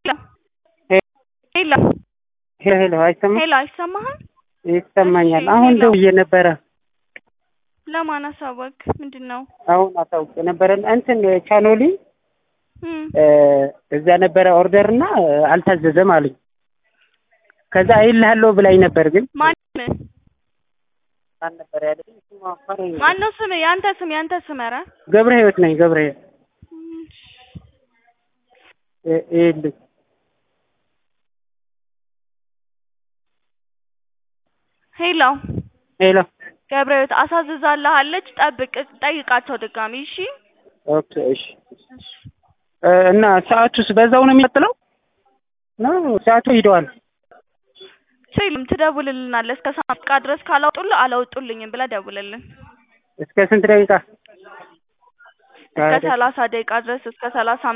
ሄሎ ሄሎ ሄሎ አይሰማም? ሄሎ አይሰማህም? ይሰማኛል። እሺ፣ አሁን ሄሎ። ደውዬ ነበረ። ለማን አሳወቅ? ምንድን ነው? አሁን አሳውቄ ነበረ። እንትን ቻኖሊ እም፣ እዛ ነበረ ኦርደር እና አልታዘዘም አሉኝ። ከዛ አይልሃለሁ ብላኝ ነበር ግን ማን ማን ነበር ያለኝ? ስሟ አፋረኝ ነው። ማን ነው ስም? ያንተ ስም ያንተ ስም? ኧረ ገብረ ህይወት ነኝ። ገብረ ህይወት እም፣ እ- ይኸውልህ ሄሎ ሄሎ ገብረህይወት አሳዝዛለሃለች። ጠብቅ፣ ጠይቃቸው ድጋሚ እሺ። ኦኬ እሺ እ፣ እና ሰዓቱስ በዛው ነው የሚቀጥለው ነው? ሰዓቱ ሂደዋል። ችልም ትደውልልናለህ። እስከ ሰዓት ደቂቃ ድረስ ካላወጡልህ አላወጡልኝም ብለህ ደውልልን። እስከ ስንት ደቂቃ? እስከ ሰላሳ ደቂቃ ድረስ እስከ ሰላሳ